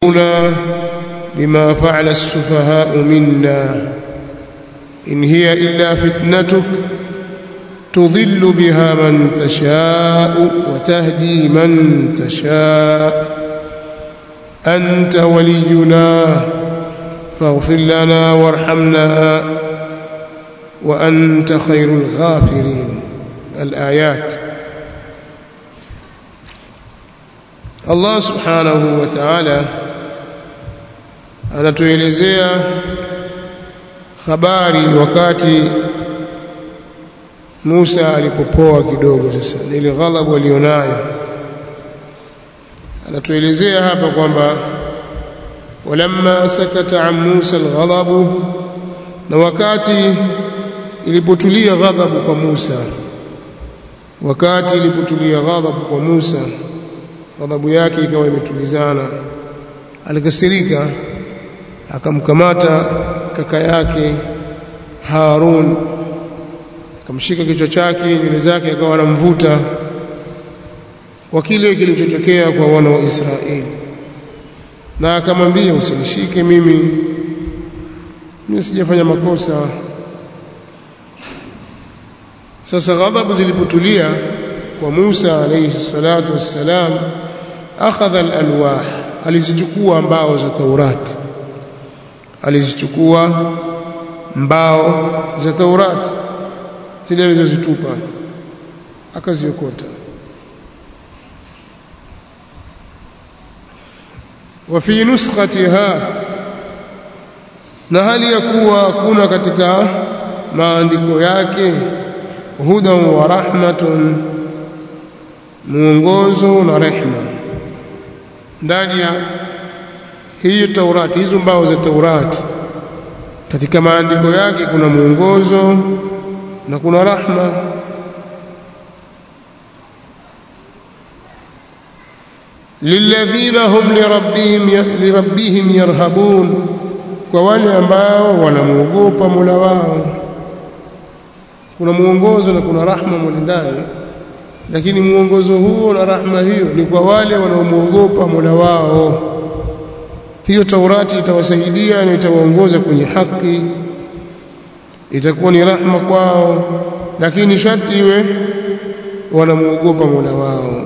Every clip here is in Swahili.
تنبئنا بما فعل السفهاء منا إن هي إلا فتنتك تضل بها من تشاء وتهدي من تشاء أنت ولينا فاغفر لنا وارحمنا وأنت خير الغافرين الآيات Allah subhanahu wa ta'ala anatuelezea habari wakati Musa alipopoa kidogo sasa ile ghadhabu alionayo anatuelezea hapa kwamba walamma sakata an Musa alghadabu na wakati ilipotulia ghadhabu kwa Musa wakati ilipotulia ghadhabu kwa Musa ghadhabu yake ikawa imetulizana alikasirika akamkamata kaka yake Harun akamshika kichwa chake nywele zake akawa anamvuta kwa kile kilichotokea kwa wana wa Israeli na akamwambia usinishike mimi mimi sijafanya makosa sasa ghadhabu zilipotulia kwa Musa alayhi salatu wassalam akhadha alalwah alizichukua mbao za Taurati alizichukua mbao za Taurati zile alizozitupa akaziokota wa fi nuskhatiha na hali ya kuwa kuna katika maandiko yake hudan wa rahmatun mwongozo na rehma ndani ya hii Taurati hizo mbao za Taurati katika maandiko yake kuna mwongozo na kuna rahma lilladhina hum lirabbihim lirabbihim yarhabun kwa wale ambao wanamuogopa Mola wao kuna mwongozo na kuna rahma mule ndani lakini mwongozo huo na rahma hiyo ni kwa wale wanaomwogopa Mola wao hiyo Taurati itawasaidia na itawaongoza kwenye haki itakuwa ni rahma kwao lakini sharti iwe wanamwogopa Mola wao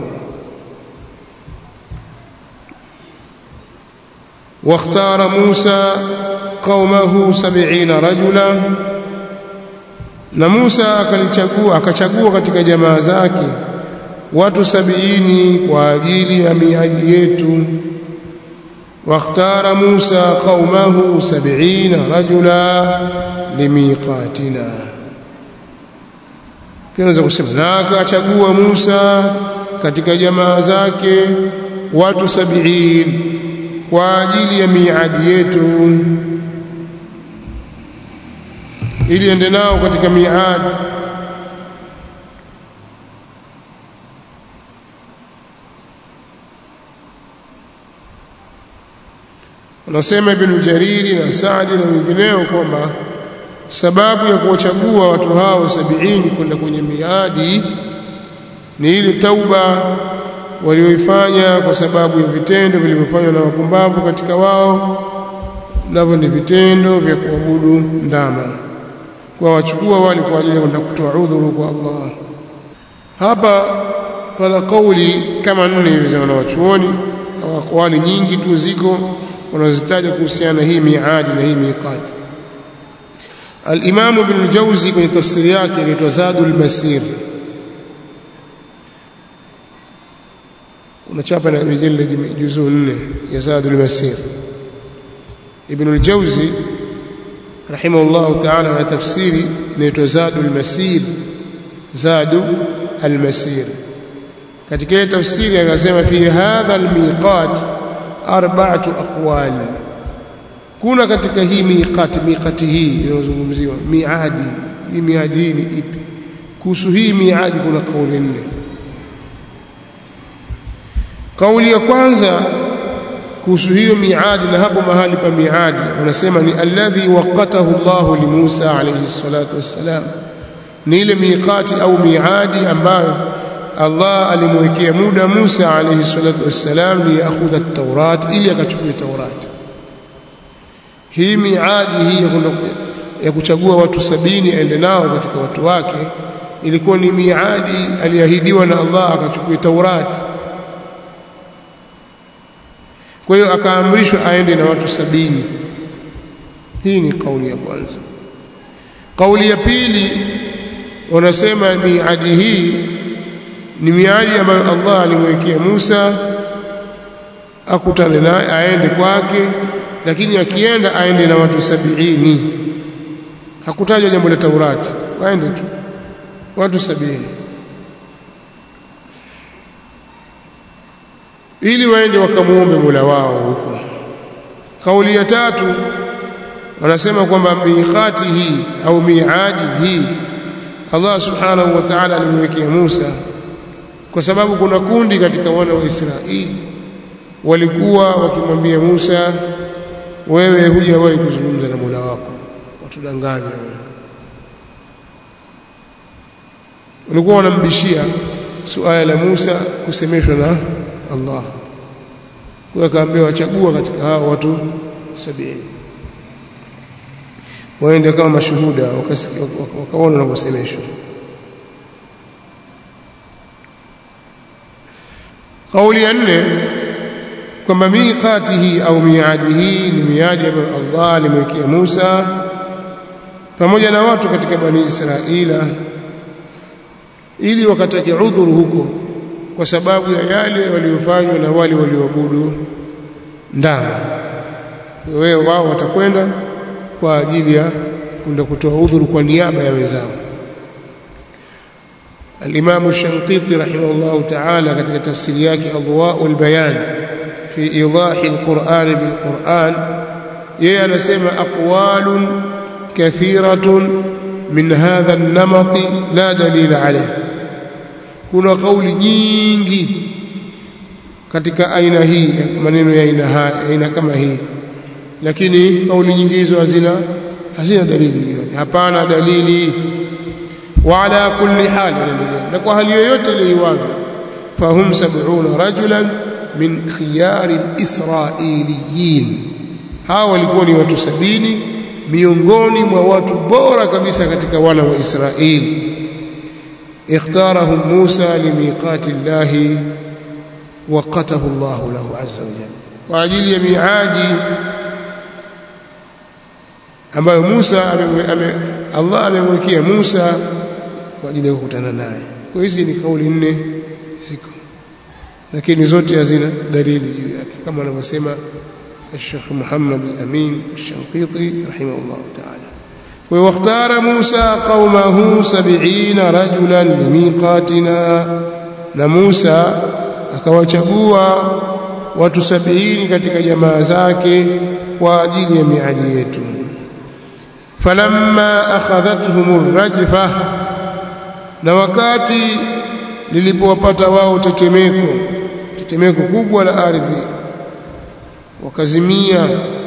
واختار موسى قومه سبعين رجلا na Musa akalichagua akachagua katika jamaa zake watu sabiini kwa ajili ya miadi yetu واختار موسى قومه سبعين رجلا لميقاتنا pia naweza kusema na akachagua Musa katika jamaa zake watu sabiini kwa ajili ya miadi yetu ili ende nao katika miadi anasema Ibn Jariri na Saadi na wengineo kwamba sababu ya kuwachagua watu hao sabiini kwenda kwenye miadi ni ile tauba walioifanya kwa sababu ya vitendo vilivyofanywa na wapumbavu katika wao navyo ni vitendo vya kuabudu ndama kwa wachukua wale kwa ajili ya kwenda kutoa udhuru kwa Allah hapa pana kauli kama nne hivi za wanawachuoni au akwali nyingi tu ziko wanazitaja kuhusiana na hii miadi na hii miqati al-Imam Ibn Jawzi kwenye tafsiri yake inaitwa Zadul Masir unachapa na mijalladi juzuu nne ya Zadul Masir Ibn al-Jawzi rahimahullah ta'ala na tafsiri inaitwa Zadul Masir Zadu al-Masir katika tafsiri akasema fi hadha al-miqat arba'atu aqwal kuna katika hii miqati miqati hii inayozungumziwa miadi hii miadi ni ipi kuhusu hii miadi kuna kauli nne kauli ya kwanza kuhusu hiyo miadi na hapo mahali pa miadi wanasema ni alladhi waqatahu Allah li Musa alayhi salatu wassalam ni ile miqati au miadi ambayo Allah alimwekea muda Musa alayhi salatu wassalam liyakhudha at-Taurat ili akachukue Taurat hii miadi hii ya kuchagua watu sabini aende nao katika watu wake ilikuwa ni miadi aliahidiwa na Allah akachukue Taurati kwa hiyo akaamrishwa aende na watu sabini hii ni kauli ya kwanza kauli ya pili wanasema miadi hii ni miadi ambayo Allah alimwekea Musa akutane naye aende kwake lakini akienda aende na watu sabiini hakutaja jambo la Taurati waende tu watu sabini ili waende wakamuombe Mola wao huko kauli ya tatu wanasema kwamba miqati hii au miadi hii Allah subhanahu wa ta'ala alimwekea Musa kwa sababu kuna kundi katika wana wa Israeli walikuwa wakimwambia Musa wewe hujawahi kuzungumza na Mola wako watudanganya wewe walikuwa wanambishia suala la Musa kusemeshwa na Allah kwa akaambiwa wachagua katika hao watu sabini waende kama mashuhuda wakaona wanavyosemeshwa kauli ya nne kwamba miqatihi au miadihi ni miadi ambayo Allah alimwekea Musa pamoja na watu katika bani Israila ili wakatake udhuru huko kwa sababu ya yale waliofanywa na wale walioabudu ndama wewe wao watakwenda kwa ajili ya kwenda kutoa udhuru kwa niaba ya wenzao الإمام الشنقيطي رحمه الله تعالى katika tafsiri yake أضواء البيان في إيضاح القرآن بالقرآن yeye anasema أقوال كثيرة من هذا النمط لا دليل عليه kuna kauli nyingi katika aina hii maneno ya aina haya aina kama hii lakini kauli nyingi hizo hazina hazina dalili juu yake hapana dalili وعلى كل حال na kwa hali yoyote ile iwavyo fahum 70 rajulan min khiyar al-israiliyin hawa walikuwa ni watu sabini miongoni mwa watu bora kabisa katika wana wa Israeli اختارهم موسى لميقات الله وقته الله له عز وجل واجل ميعاد ambayo Musa ame, Allah amemwekea Musa kwa ajili ya kukutana naye. Kwa hizi ni kauli nne ziko, lakini zote hazina dalili juu yake, kama anavyosema Sheikh Muhammad al-Amin al-Shanqiti rahimahullah ta'ala. واختار موسى قومه سبعين رجلا لميقاتنا na Musa akawachagua watu sabini katika jamaa zake kwa ajili ya miadi yetu falamma akhadhathum rajfa na wakati lilipowapata wao tetemeko tetemeko kubwa la ardhi wakazimia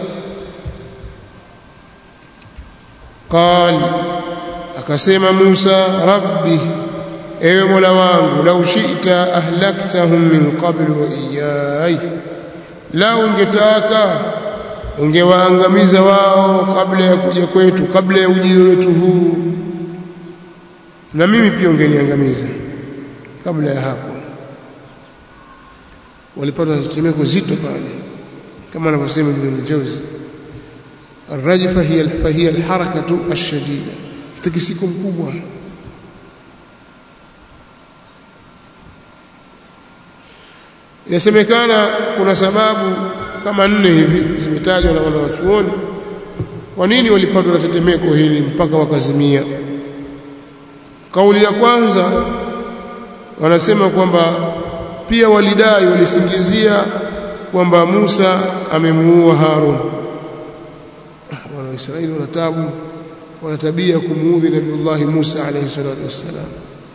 قال akasema Musa rabbi ewe Mola wangu lau shi'ta ahlaktahum min qabl wa iyai lau ungetaka ungewaangamiza wao kabla ya kuja kwetu kabla ya ujio wetu huu na mimi pia ungeniangamiza kabla ya hapo walipata tetemeko zito pale kama anavyosema Ibn al-Jawzi الرجفة هي فهي الحركة الشديدة تكسيكم مkubwa inasemekana kuna sababu kama nne hivi zimetajwa na wanawachuoni kwa nini walipatwa na tetemeko hili mpaka wakazimia kauli ya kwanza wanasema kwamba pia walidai walisingizia kwamba Musa amemuua Harun wana Israeli wana tabu wana tabia kumuudhi Nabiiullah Musa alayhi salatu wassalam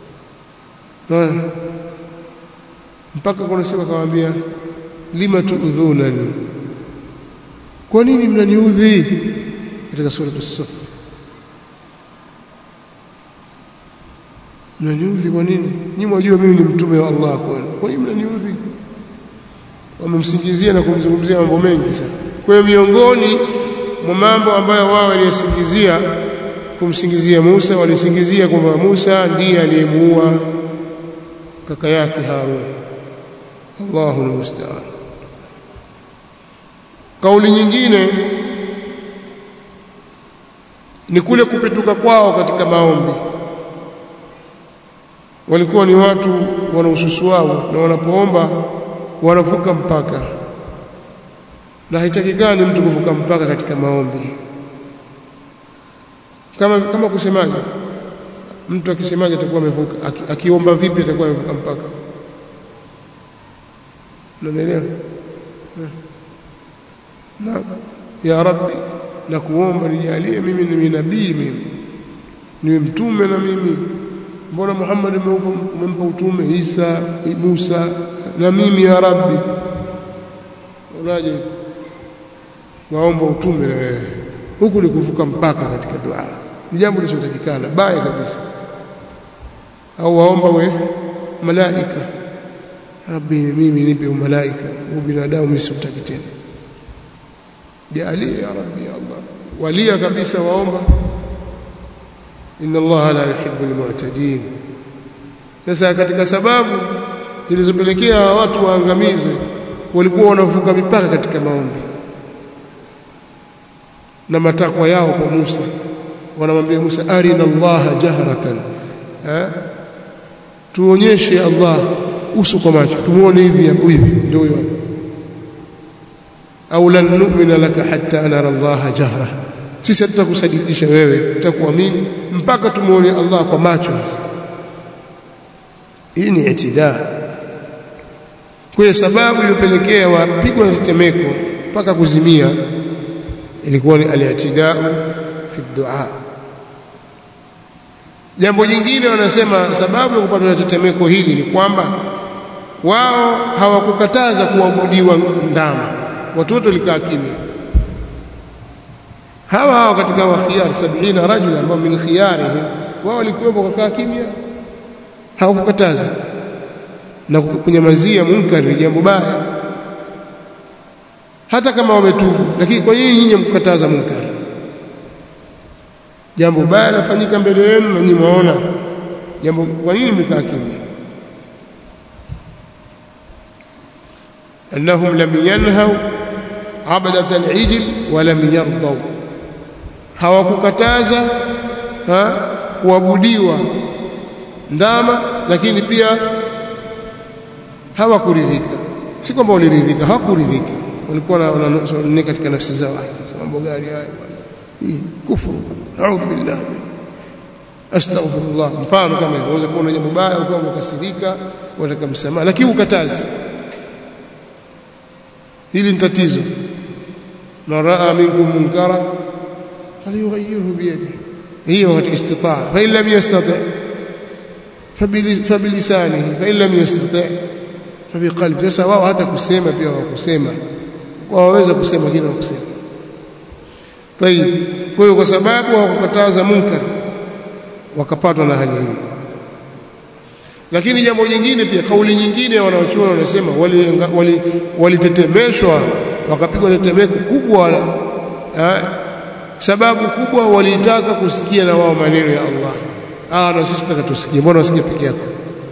mpaka kuna siku akamwambia lima tuudhunani kwa nini mnaniudhi katika sura as-saff mnaniudhi kwa nini nyinyi mwajua mimi ni mtume wa Allah kwenu kwa nini mnaniudhi wamemsingizia na kumzungumzia mambo mengi sana kwa hiyo miongoni mwa mambo ambayo wao waliyasingizia kumsingizia Musa walisingizia kwamba Musa ndiye aliyemuua kaka yake Harun Allahu almusta'an kauli nyingine ni kule kupetuka kwao katika maombi walikuwa ni watu wana ususu wao na wanapoomba wanavuka mpaka na haitakikani mtu kuvuka mpaka katika maombi kama kama kusemaje mtu akisemaje atakuwa amevuka Aki, akiomba vipi atakuwa amevuka mpaka unanielewa na ya rabbi na kuomba nijalie mimi ni nabii mimi niwe mtume na mimi mbona Muhammad umempa utume Isa Musa na mimi ya rabbi unaje waomba utume na wewe huku ni kuvuka mpaka katika dua ni jambo lisilotakikana baya kabisa au waomba we malaika rabbi mimi nipe malaika au binadamu mimi sikutaki tena jalie ya rabbi ya allah walia kabisa waomba inna allaha la yuhibbu almu'tadin sasa katika sababu zilizopelekea watu waangamizwe walikuwa wanavuka mipaka katika maombi na matakwa yao kwa Musa wanamwambia Musa arina Allah jahratan eh tuonyeshe Allah uso kwa macho tumuone hivi hapo hivi ndio huyo au lan nu'mina laka hatta nara Allah jahra sisi hatutakusadikisha wewe tutakuamini mpaka tumuone Allah kwa macho hii ni itidaa kwa sababu iliyopelekea wapigwa na tetemeko mpaka kuzimia ilikuwa ni al-i'tidau fi dua jambo jingine wanasema sababu ya kupata tetemeko hili ni kwamba wao hawakukataza kuabudiwa ndama watoto likaa kimya hawa hawa katika wa khiyar 70 rajula ambao min khiyarihim wao walikuwepo kakaa kimya hawakukataza na kunyamazia munkar ni jambo baya hata kama wametubu lakini kwa nini nyinyi mkukataza munkar jambo baya lafanyika mbele yenu na nyinyi mwaona jambo kwa nini mmekaa kimya annahum lam yanhau abadat al-ijl wa lam yardaw hawakukataza ha kuabudiwa ndama lakini pia hawakuridhika si kwamba waliridhika hawakuridhika walikuwa na katika nafsi zao sasa mambo gani haya bwana hii kufuru naudhu billah astaghfirullah mfano kama hivyo unaweza kuona jambo baya ukawa umekasirika unataka msamaha lakini ukatazi hili ni tatizo man raa minkum munkara falyughayyirhu biyadihi hiyo katika istitaa fa in lam yastati fabilisanihi fa in lam yastati fabiqalbi sasa wao hata kusema pia wakusema waweza kusema kile wakusema tayib kwa hiyo kwa sababu hawakukataza munkar wakapatwa na hali hii lakini jambo jingine pia kauli nyingine wanaochuona wanasema walitetemeshwa wali, wali wakapigwa tetemeko kubwa eh, sababu kubwa walitaka kusikia na wao maneno ya Allah ah na sisi tutaka tusikie mbona usikie peke yako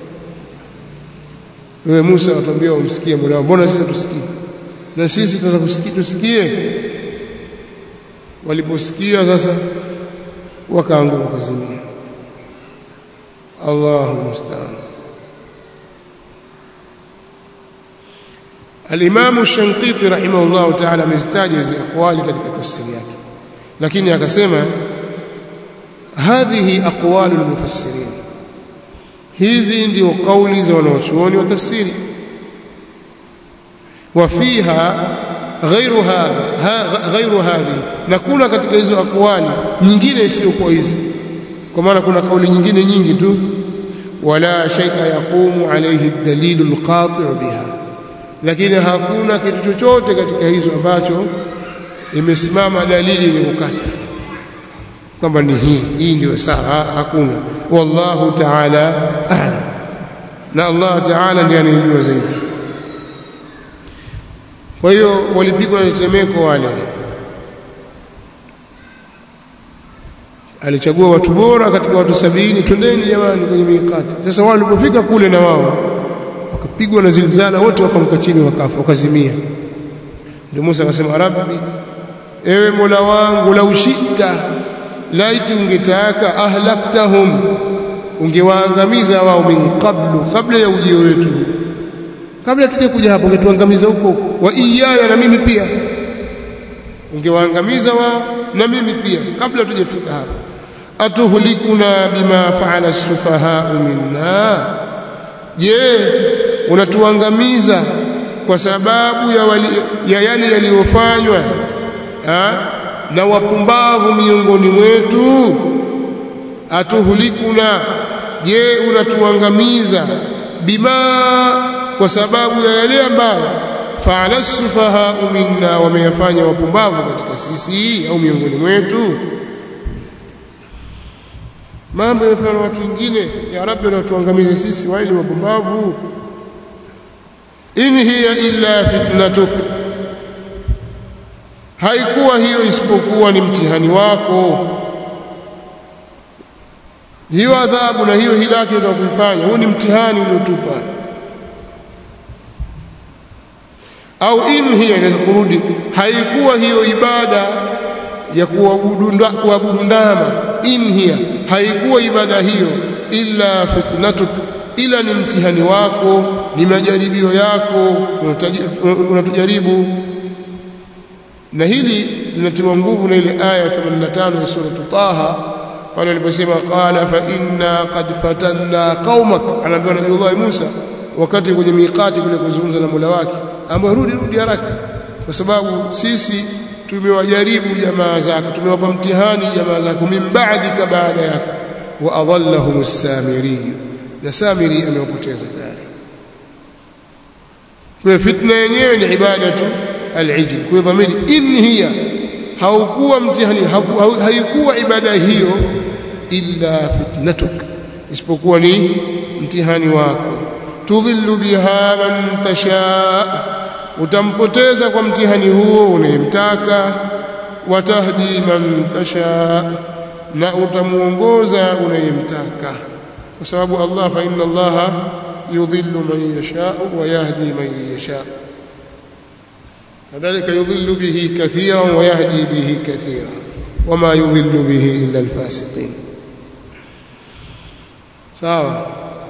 wewe Musa atuambia umsikie Mola mbona sisi tusikie na sisi tunataka kusikia tusikie waliposikia sasa wakaanguka kazimia Allahu musta'an Al-Imam Shanqiti rahimahullah ta'ala amezitaja hizi aqwali katika tafsiri yake lakini akasema hadhihi aqwalu al-mufassirin hizi ndio kauli za wanaochuoni wa tafsiri wafiha ghairu hadha ghairu hadhi na kuna katika hizo aqwali nyingine isiyokuwa hizi kwa maana kuna kauli nyingine nyingi tu wala shay'a yaqumu alayhi ad-dalilu al-qati' biha lakini hakuna kitu chochote katika hizo ambacho imesimama dalili yenye kukata kwamba ni hii hii ndio sawa hakuna wallahu ta'ala a'lam na Allah ta'ala ndiye anayejua zaidi kwa hiyo walipigwa na tetemeko wale alichagua watu bora katika watu sabini twendeni jamani kwenye miqati sasa wao walipofika kule na wao wakapigwa na zilzala wote wakamka chini wakafa wakazimia ndio Musa akasema rabbi ewe mola wangu lau shita laiti ungetaka ahlaktahum ungewaangamiza wao min qablu kabla ya ujio wetu kabla tuje kuja hapo ungetuangamiza huko wa iyaya na mimi pia ungewaangamiza wao na mimi pia kabla tujafika hapo atuhlikuna bima faala sufaha minna je unatuangamiza kwa sababu ya, wali, ya yale yaliyofanywa na wapumbavu miongoni mwetu atuhlikuna je unatuangamiza bima kwa sababu ya yale ambayo faala sufaha minna wameyafanya wapumbavu katika sisi au miongoni mwetu mambo yamefanywa na watu wengine ya rabbi unatuangamize sisi wale ni wapumbavu in hiya illa fitnatuk haikuwa hiyo isipokuwa ni mtihani wako hiyo adhabu na hiyo hilaki unakuifanya huu ni mtihani uliotupa au in hiya inaweza kurudi haikuwa hiyo ibada ya kuabudu ndama in hiya haikuwa ibada hiyo illa fitnatuk ila ni mtihani wako ni majaribio yako unatujaribu na hili linatiwa nguvu na ile aya 85 ya sura Taha pale aliposema qala fa inna qad fatanna qaumak anaambiwa nabii Allah Musa wakati kwenye miqati kule kuzungumza na Mola wake ambaye rudi rudi haraka kwa sababu sisi tumewajaribu jamaa zako tumewapa mtihani jamaa zako min ba'dika baada yako wa adallahum as-samiri na samiri amewapoteza tayari kwa fitna yenyewe ni ibada tu al-ijl kwa dhamiri in hiya haukuwa mtihani haikuwa ibada hiyo illa fitnatuk isipokuwa ni mtihani wako tudhillu biha man tasha utampoteza kwa mtihani huo unayemtaka watahdi man tasha na utamuongoza unayemtaka kwa sababu Allah fa inna Allah yudhillu man yasha wa yahdi man yasha kadhalika yudhillu bihi kathiran wa yahdi bihi kathiran wama yudhillu bihi illa alfasiqin sawa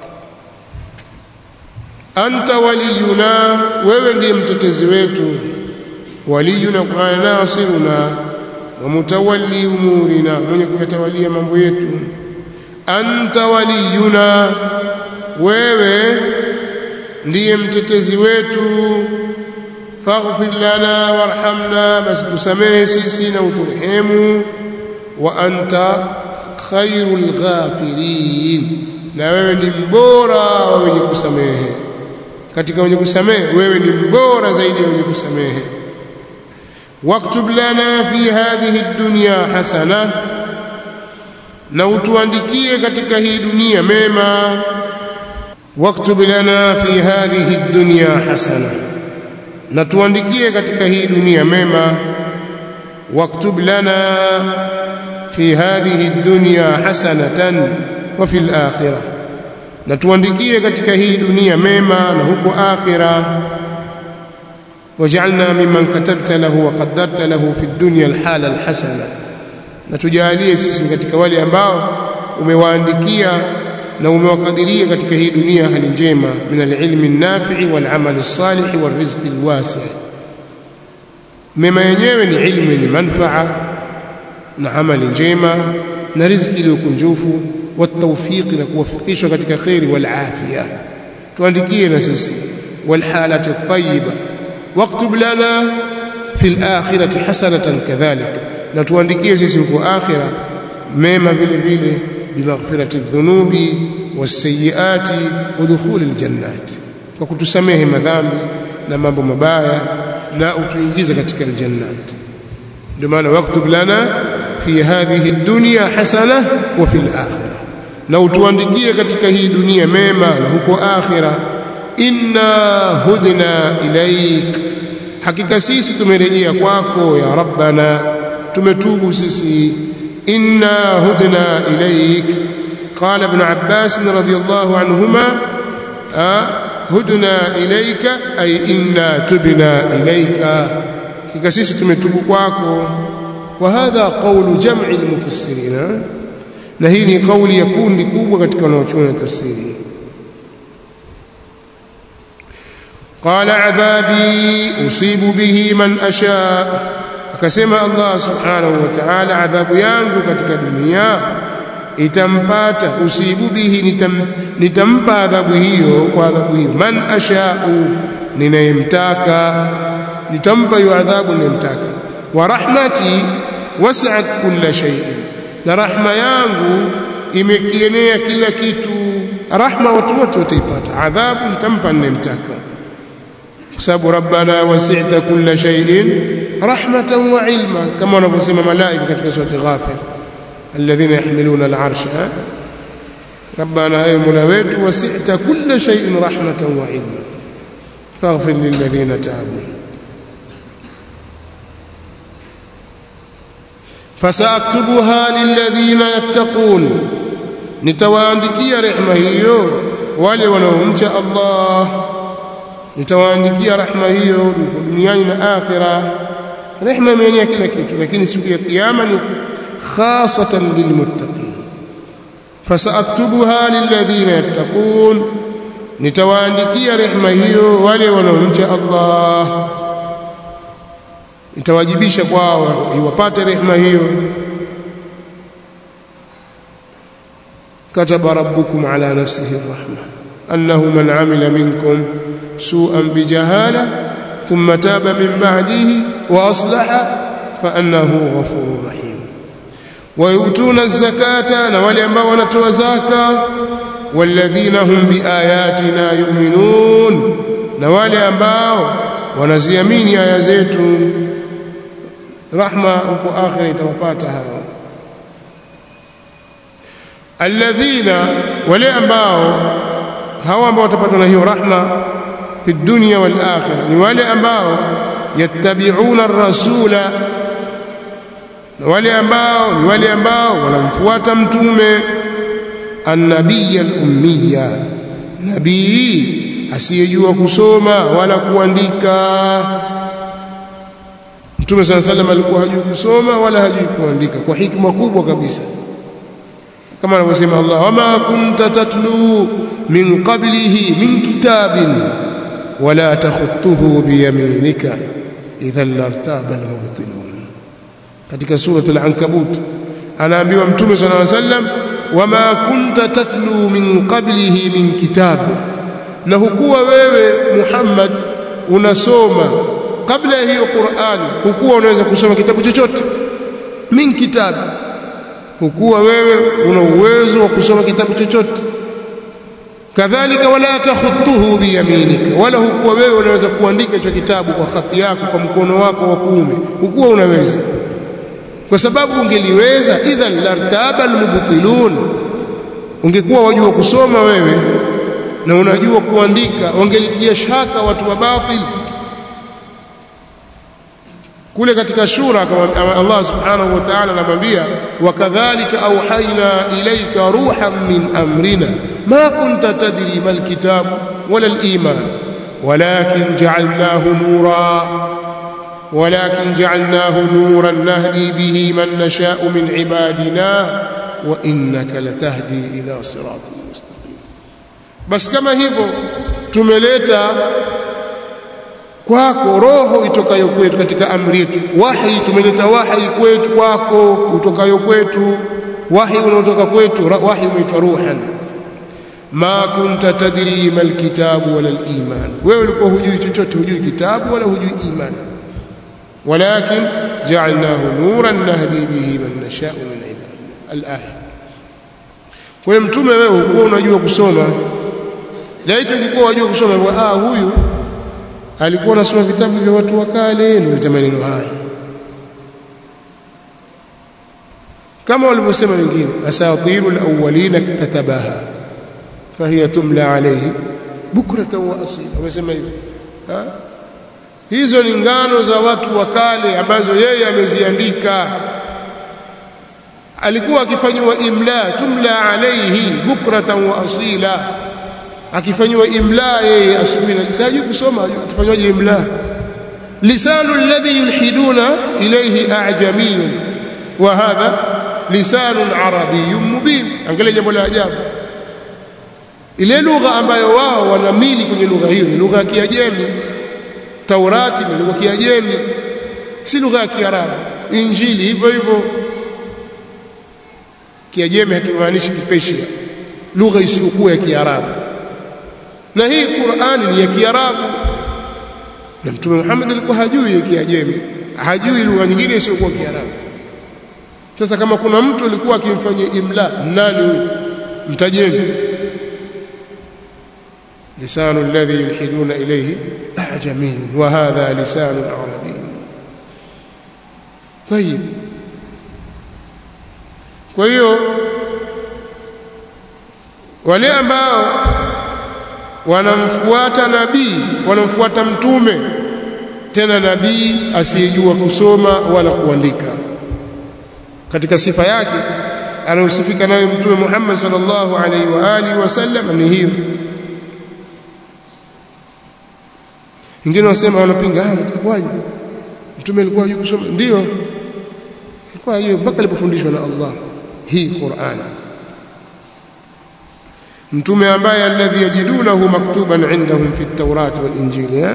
anta waliyuna wewe ndiye mtetezi wetu waliyuna kwa nasiruna wa mutawalli umurina mwenye kuyatawalia mambo yetu anta waliyuna wewe ndiye mtetezi wetu faghfir lana warhamna basi tusamehe sisi na uturehemu wa anta khairul ghafirin na wewe ni mbora wa wenye kusamehe katika wenye kusamehe wewe ni mbora zaidi ya wenye kusamehe waktub lana fi hadhihi dunya hasana na utuandikie katika hii dunia mema waktub lana fi hadhihi dunya hasana na tuandikie katika hii dunia mema waktub lana fi hadhihi dunya hasanatan wa fil akhirah na tuandikie katika hii dunia mema na huko akhira waj'alna mimman katabta lahu wa qaddarta lahu fi dunya alhala alhasana na tujalie sisi katika wale ambao umewaandikia na umewakadiria katika hii dunia hali njema min alilmi nafi'i wal amali salih wal rizqi alwasi' mema yenyewe ni ilmu yenye manfaa na amali njema na riziki iliyokunjufu والتوفيق نكوفقishwa katika khairi wal afia tuandikie na sisi wal halati tayyiba waktub lana fil akhirati hasanatan kadhalik na tuandikie sisi huko akhira mema vile vile bimaghfirati dhunubi wasayiati wa dukhuli aljannat kwa kutusamehe madhambi na mambo mabaya na utuingize katika aljannat ndio maana waktub lana fi hadhihi dunya hasana wa fil akhirah na utuandikie katika hii dunia mema na huko akhira inna hudna ilaik hakika sisi tumerejea kwako ya rabbana tumetubu sisi inna hudna ilaik قال ابن عباس رضي الله عنهما هدنا إليك أي إنا تبنا إليك كسيسي تمتب kwako وهذا قول جمع المفسرين na hii ni kauli ya kundi kubwa katika wanaochuoni tafsiri qala adhabi usibu bihi man asha akasema Allah subhanahu wa ta'ala adhabu yangu katika dunia itampata usibu bihi nitam, nitampa adhabu hiyo kwa adhabu hiyo man ashau ninayemtaka nitampa hiyo adhabu ninayemtaka wa rahmati wasi'at kulla shay'in na rahma yangu imekienea kila kitu rahma watu wote wataipata adhabu nitampa ninayemtaka kwa sababu rabbana wasi'ta kulla shay'in rahmatan wa ilma kama wanavyosema malaika katika surati ghafir الذين يحملون العرش ربنا أي ملويت وسعت كل شيء رحمة وعلما فاغفر للذين تابوا فسأكتبها للذين يتقون nitawaandikia rehema hiyo wale wanaomcha Allah nitawaandikia rehema hiyo duniani na akhira rehema imeenea kila kitu lakini siku ya kiyama ni خاصة للمتقين فسأكتبها للذين يتقون nitawaandikia rehema hiyo wale wanaomcha Allah nitawajibisha kwao iwapate rehema hiyo كتب ربكم على نفسه الرحمة أنه من عمل منكم سوءا بجهالة ثم تاب من بعده وأصلح فأنه غفور رحيم ويؤتون الزكاة نوالي أنبا ونتوى زكاة والذين هم بآياتنا يؤمنون نوالي أنبا ونزيمين يا يزيت رحمة وكو آخر يتوقاتها الذين ولي أنبا هوا أنبا وتبتنا هي رحمة في الدنيا والآخرة نوالي أنبا يتبعون الرسول na wale ambao ni wale ambao wanamfuata mtume annabiyya al-ummiya nabii asiyejua kusoma wala kuandika mtume sana sallam alikuwa hajui kusoma wala hajui kuandika kwa hikma kubwa kabisa kama anavyosema Allah wama kunta tatlu min qablihi min kitabin wala takhutuhu biyaminika idhan lartaba al-mubtilun katika suratul ankabut anaambiwa mtume sallallahu alaihi wasallam wama kunta tatlu min qablihi min kitab na hukuwa wewe Muhammad unasoma kabla ya hiyo Qur'an hukuwa unaweza kusoma kitabu chochote min kitab hukuwa wewe una uwezo wa kusoma kitabu chochote kadhalika wala takhutuhu biyaminika wala hukuwa wewe unaweza kuandika hicho kitabu kwa khati yako kwa mkono wako wa kuume hukuwa unaweza kwa sababu ungeliweza idhan lartaba almubtilun ungekuwa wajua kusoma wewe na unajua kuandika wangelitia shaka watu wa batil kule katika shura kama Allah subhanahu wa ta'ala anamwambia wakadhalika auhaina ilayka ruhan min amrina ma kunta tadri mal kitab wala al iman walakin ja'alnahu nura ولكن جعلناه نورا نهدي به من نشاء من عبادنا وإنك لتهدي إلى صراط مستقيم بس كما hivyo tumeleta kwako roho itokayo kwetu katika amri yetu wahi tumeleta wahi kwetu kwako utokayo kwetu wahi unaotoka kwetu wahi umeitwa ruhan ma kunta tadri mal kitabu wala al iman wewe ulikuwa hujui chochote hujui kitabu wala hujui imani ولكن جعلناه نورا نهدي به من نشاء من عبادنا الآية kwa hiyo mtume wewe ukuwa unajua kusoma laiti ungekuwa unajua kusoma ah huyu alikuwa anasoma vitabu vya watu wa kale ndio maneno haya kama walivyosema wengine asatirul awwalina iktatabaha fahiya tumla alayhi bukratan wa asila wamesema hivyo hizo ni ngano za watu wa kale ambazo yeye ameziandika alikuwa akifanywa imla tumla alayhi bukratan wa asila akifanywa imla yeye asubuhi na jioni kusoma atafanywaje imla lisanu alladhi yulhiduna ilayhi a'jamiyun wa hadha lisanun arabiyyun mubin angalia jambo la ajabu ile lugha ambayo wao wanamili kwenye lugha hiyo ni lugha ya Kiajemi Taurati ni lugha ya Kiajemi si lugha ya Kiarabu Injili hivyo hivyo Kiajemi hatumaanishi Kipersia lugha isiyokuwa ya Kiarabu na hii Qur'ani ni ya Kiarabu na Mtume Muhammad alikuwa hajui ya Kiajemi hajui lugha nyingine isiyokuwa Kiarabu sasa kama kuna mtu alikuwa akimfanyia imla nani huyu mtajeni لسان الذي يلحدون إليه أعجمي وهذا لسان عربي طيب kwa hiyo wale ambao wanamfuata nabii wanamfuata mtume tena nabii asiyejua kusoma wala kuandika katika sifa yake anayosifika nayo mtume Muhammad sallallahu alaihi wa alihi wasallam ni hiyo wengine wasema wanapinga ah itakuwaje mtume alikuwa hajui kusoma ndio alikuwa hiyo mpaka alipofundishwa na Allah hii Qur'an mtume ambaye alladhi yajidunahu maktuban indahum fi at-taurat wal-injil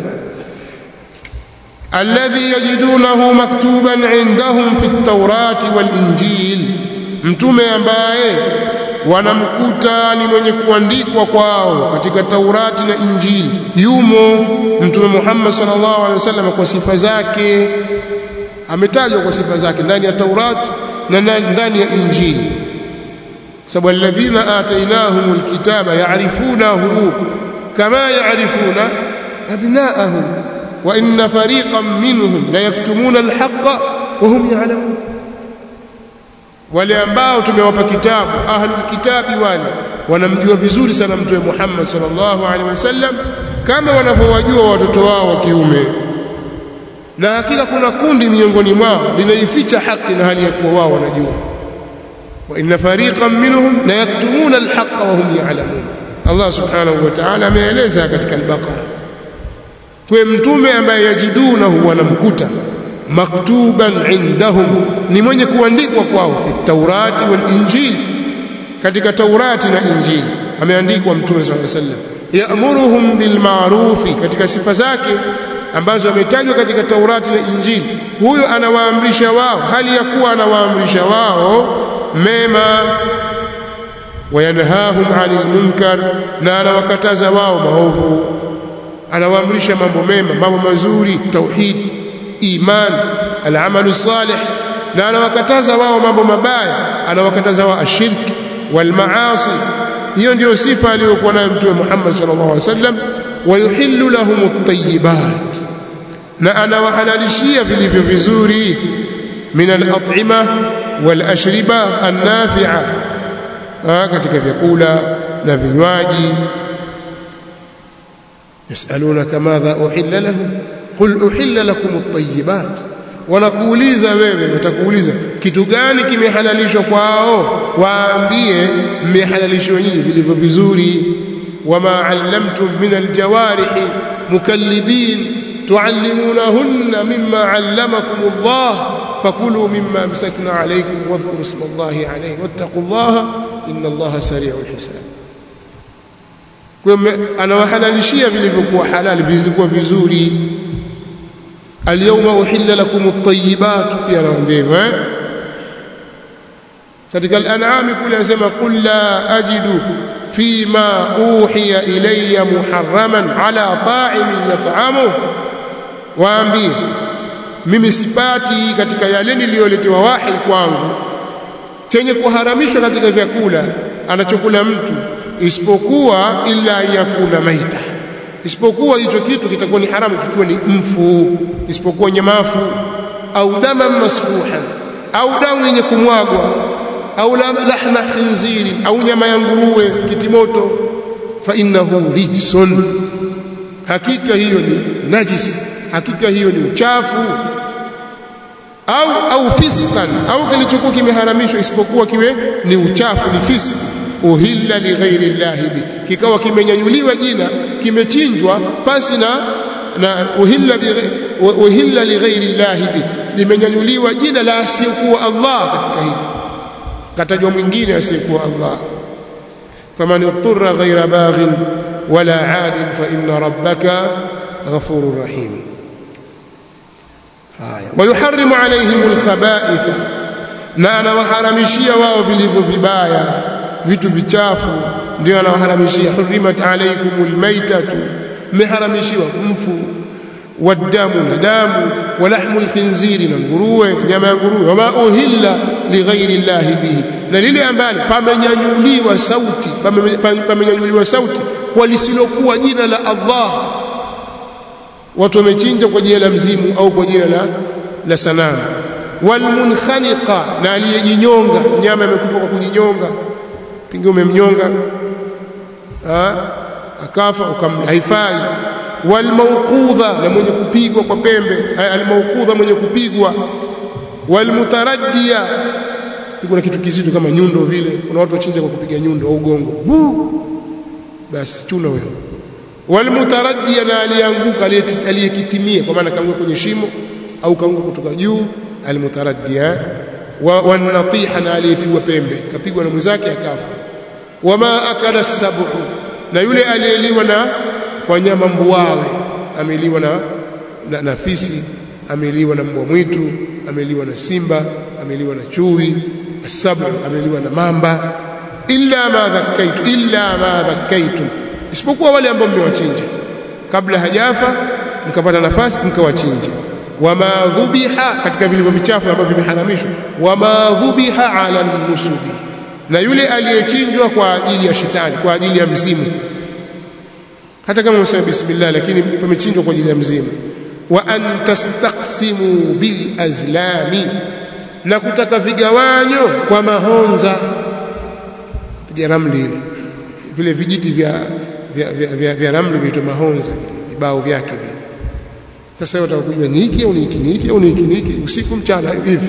alladhi yajidunahu maktuban indahum fi at-taurat wal-injil mtume ambaye wanamkuta ni mwenye kuandikwa kwao katika Taurati na Injili yumo mtume Muhammad sallallahu alaihi wasallam kwa sifa zake ametajwa kwa sifa zake ndani ya Taurati na ndani ya Injili sababu alladhina atainahumul kitaba ya'rifunahu kama ya'rifuna abna'ahum wa inna fariqan minhum la yaktumuna alhaqqa wa hum ya'lamun wale ambao tumewapa kitabu ahlul kitabi wale wanamjua vizuri sana mtume Muhammad sallallahu alaihi wasallam kama wanavyowajua watoto wao wa kiume na hakika kuna kundi miongoni mwao linaificha haki na hali ya kuwa wao wanajua wa inna fariqan minhum la yaktumuna alhaqqa wa hum ya'lamun Allah subhanahu wa ta'ala ameeleza katika al-Baqara kwa mtume ambaye yajidunahu wanamkuta maktuban indahum ni mwenye kuandikwa kwao fi taurati wal injili katika taurati na injili ameandikwa mtume sallallahu alaihi wasallam yaamuruhum bil ma'rufi katika sifa zake ambazo ametajwa katika taurati na injili huyo anawaamrisha wao hali ya kuwa anawaamrisha wao mema wayanhahum 'anil munkar na anawakataza wao maovu anawaamrisha mambo mema mambo mazuri tauhid iman alamalu salih na anawakataza wao mambo mabaya anawakataza wao ashirki walmaasi hiyo ndio sifa aliyokuwa nayo mtume Muhammad sallallahu alaihi wasallam wayuhillu lahum at-tayyibat na anawahalalishia vilivyo vizuri min al-at'ima wal-ashriba an-nafi'a katika vyakula na vinywaji yasalunaka madha uhilla lahum qul uhilla lakum at-tayyibat wanakuuliza wewe watakuuliza kitu gani kimehalalishwa kwao waambie mmehalalishwa nyinyi vilivyo vizuri wama allamtum min aljawarihi mukallibin tuallimunahunna mimma allamakum Allah fakulu mimma amsakna alaykum wadhkuru isma Allahi alayhi wattaqullaha inna Allaha sari'ul hisab kwa anawahalalishia vilivyokuwa halali vilivyokuwa vizuri alyawma uhilla lakum at-tayyibat pia anawaambia hivyo eh katika al-an'am kule anasema qul la ajidu fima uhiya ilayya muharraman ala ta'imin yat'amu waambie mimi sipati katika yale niliyoletewa wahi kwangu chenye kuharamishwa katika vyakula anachokula mtu isipokuwa illa yakula maita isipokuwa hicho kitu kitakuwa ni haramu kikiwa ni mfu isipokuwa nyamafu au dama masfuhan au damu yenye kumwagwa au lahma khinziri au nyama ya nguruwe kitimoto fa innahu rijsun hakika hiyo ni najis hakika hiyo ni uchafu au au fisqan au kilichokuwa kimeharamishwa isipokuwa kiwe ni uchafu ni fisq uhilla li ghairi llahi bi kikawa kimenyanyuliwa jina kimechinjwa pasi na na uhilla bi uhilla li ghairi llahi bi limenyanyuliwa jina la asiyekuwa Allah katika hili katajwa mwingine asiyekuwa Allah faman ittara ghaira baghin wala adin fa inna rabbaka ghafurur rahim haya wayuharrimu alaihim alkhaba'ith na anawaharamishia wao vilivyo vibaya vitu vichafu ndio anawaharamishia hurimat alaikum almaitatu mmeharamishiwa mfu wadamu na damu walahmu alkhinziri na nguruwe nyama ya nguruwe wama uhilla lighairi llahi bihi na lile ambalo pamenyanyuliwa sauti pamenyanyuliwa sauti kwa lisilokuwa jina la Allah watu wamechinja kwa jina la mzimu au kwa jina la la sanamu walmunkhaniqa na aliyejinyonga nyama imekufa kwa kujinyonga pingi umemnyonga akafa ukamla haifai walmawqudha na mwenye kupigwa kwa pembe almawqudha mwenye kupigwa walmutaraddia pigwa na kitu kizito kama nyundo vile kuna watu wachinja kwa kupiga nyundo au gongo basi chuna wewe walmutaraddia na alianguka aliyekitimia kwa maana kaanguka kwenye shimo au kaanguka kutoka juu almutaraddia wanatiha na aliyepigwa pembe kapigwa na mwenzake akafa wama akala sabu na yule aliyeliwa na wanyama mbuawe ameliwa na, na, na fisi ameliwa na mbwa mwitu ameliwa na simba ameliwa na chui asabu ameliwa na mamba illa ma dhakkaitu illa ma dhakkaitum isipokuwa wale ambao mmewachinja kabla hajafa mkapata nafasi mkawachinja wama dhubiha katika vilivyo vichafu ambavyo vimeharamishwa wama dhubiha ala nusubi na yule aliyechinjwa kwa ajili ya shetani kwa ajili ya mzimu hata kama umesema bismillah lakini pamechinjwa kwa ajili ya mzimu wa an tastaqsimu bil azlami na kutaka vigawanyo kwa mahonza piga ramli ile vile vijiti vya vya, vya, vya, vya ramli vinaitwa mahonza vibao vyake vile sasa wewe utakujua ni hiki au ni hiki ni hiki au ni hiki ni hiki usiku mchana hivi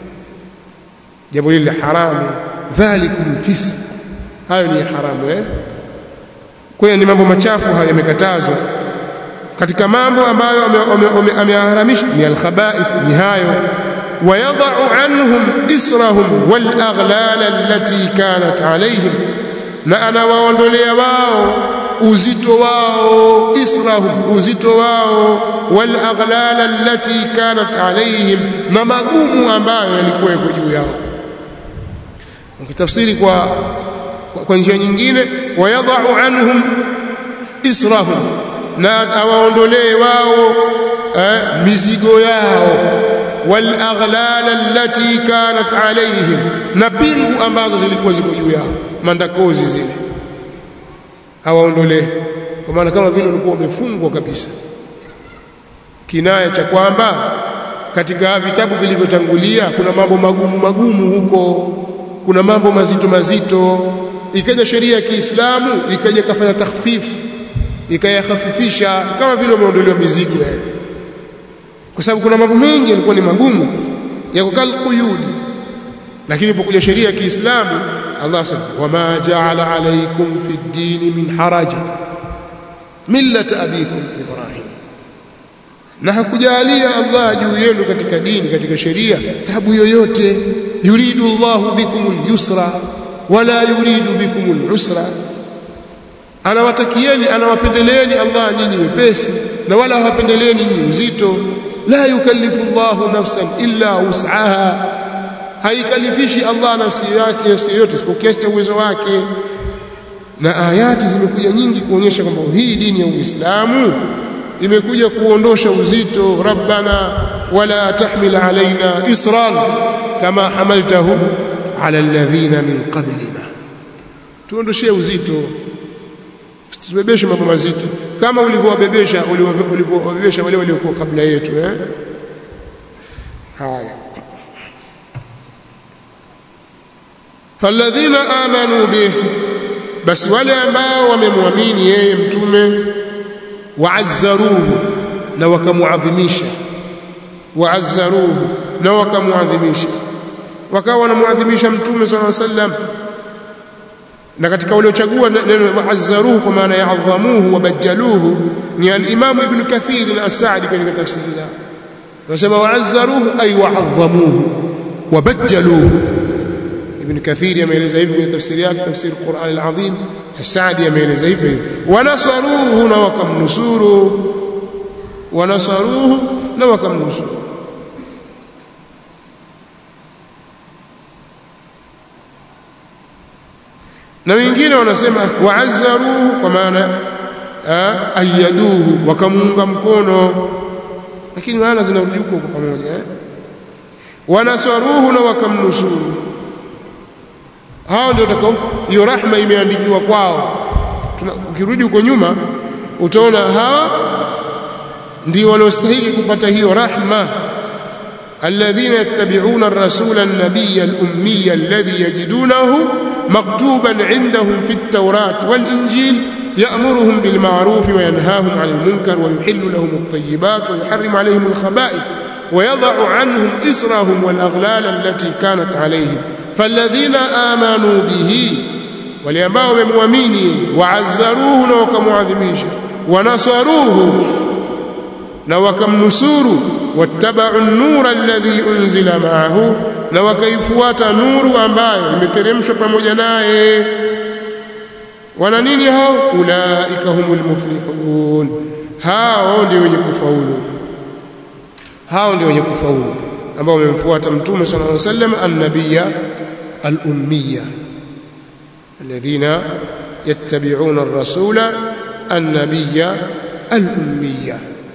jambo hili haramu dhalikum fisq hayo ni haramu eh kwa hiyo ni mambo machafu hayo yamekatazwa katika mambo ambayo ameharamisha ni alkhaba'ith ni hayo wayadha'u anhum israhum wal aghlal allati kanat alayhim na anawaondolea wao uzito wao israhum uzito wao wal aghlal allati kanat alayhim na magumu ambayo yalikuwa yako juu yao ukitafsiri kwa kwa njia nyingine wayadha'u anhum israhum na awaondolee wao eh, mizigo yao wal aghlal allati kanat alayhim na pingu ambazo zilikuwa ziko juu yao mandakozi zile awaondolee kwa maana kama vile ulikuwa umefungwa kabisa kinaya cha kwamba katika vitabu vilivyotangulia kuna mambo magumu magumu huko kuna mambo mazito mazito ikaja sheria ya Kiislamu ikaja kafanya takhfifu ikayakhafifisha kama vile umeondolewa mizigo yale kwa sababu kuna mambo mengi yalikuwa ni magumu ya kukalquyudi lakini ilipokuja sheria ya Kiislamu Allah sema wama ja'ala alaykum fi ad-din min haraj millata abikum Ibrahim na hakujalia Allah juu yenu katika dini katika sheria tabu yoyote yuridu Allahu bikum al-yusra wala yuridu bikum al-usra anawatakieni anawapendeleeni Allah nyinyi wepesi na wala hawapendeleeni nyinyi uzito la yukallifu Allahu nafsan illa wus'aha haikalifishi Allah nafsi yake nafsi yote isipokuwa kiasi cha uwezo wake na ayati zimekuja nyingi kuonyesha kwamba hii dini ya Uislamu imekuja kuondosha uzito rabbana wala tahmil alaina isran kama hamaltahu ala alladhina min qablina tuondoshee uzito tusibebeshe mambo mazito kama ulivyowabebesha ulivyowabebesha wale waliokuwa kabla yetu eh haya falladhina amanu bih basi wale ambao wamemwamini yeye mtume waazzaruhu na wakamuadhimisha waazzaruhu na wakamuadhimisha wakawa wanamuadhimisha mtume sallallahu alaihi wasallam na katika waliochagua neno waazzaruhu kwa maana ya adhamuhu wabajjaluhu ni al-Imam Ibn Kathir na As-Sa'di katika tafsiri zao wanasema waazzaruhu ay wa'azzamuhu wabajjaluhu Ibn Kathir ameeleza hivi kwenye tafsiri yake tafsiri Qur'an al-Azim As-Sa'di ameeleza hivi wanasaruhu na wakamnusuru wanasaruhu na wakamnusuru na wengine wanasema waazzaruhu kwa maana ayaduhu wakamuunga mkono lakini maana zinarudi huko kwa pamoja eh? wanasaruhu na wakamnusuru hao ndio takao hiyo rahma imeandikiwa kwao ukirudi huko nyuma utaona hawa ndio waliostahili kupata hiyo rahma alladhina yattabi'una ar-rasula an-nabiyya al-ummiyya alladhi yajidunahu مكتوبا عندهم في التوراة والإنجيل يأمرهم بالمعروف وينهاهم عن المنكر ويحل لهم الطيبات ويحرم عليهم الخبائث ويضع عنهم إسرهم والأغلال التي كانت عليهم فالذين آمنوا به وليambao wamemwamini waazzaruhu na wakamwadhimisha wanasaruhu na wakamnusuru wattabau an-nura alladhi unzila ma'ahu na wakaifuata nuru ambayo imeteremshwa pamoja naye wana nini hao ulaika humul muflihun hao ndio wenye kufaulu hao ndio wenye kufaulu ambao wamemfuata mtume sallallahu alaihi wasallam an-nabiyya al-ummiyya alladhina yattabi'una ar-rasula an-nabiyya al-ummiyya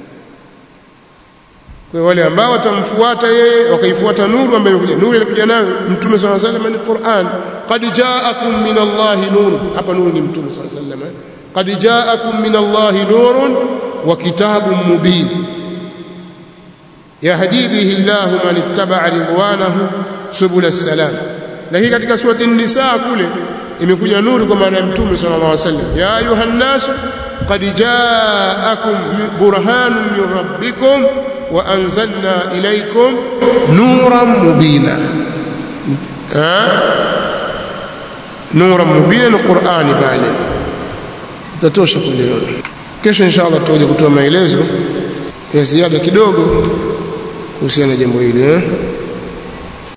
kwa wale ambao watamfuata yeye wakaifuata nuru ambayo imekuja nuru ilikuja nayo mtume swalla sallam ni Qur'an qad ja'akum min Allah nur hapa nuru ni mtume swalla sallam qad ja'akum min Allah nurun wa kitabun mubin yahdi bihi Allah man ittaba'a ridwanahu subul as-salam lakini katika surati an-nisa kule imekuja nuru kwa maana ya mtume sallallahu alaihi wasallam ya ayuhan nas qad ja'akum burhanun min rabbikum وأنزلنا إليكم نورا مبينا ها نورا مبينا القرآن pale itatosha kuliona kesho inshallah tutakuja kutoa maelezo ya ziada kidogo kuhusiana na jambo hili eh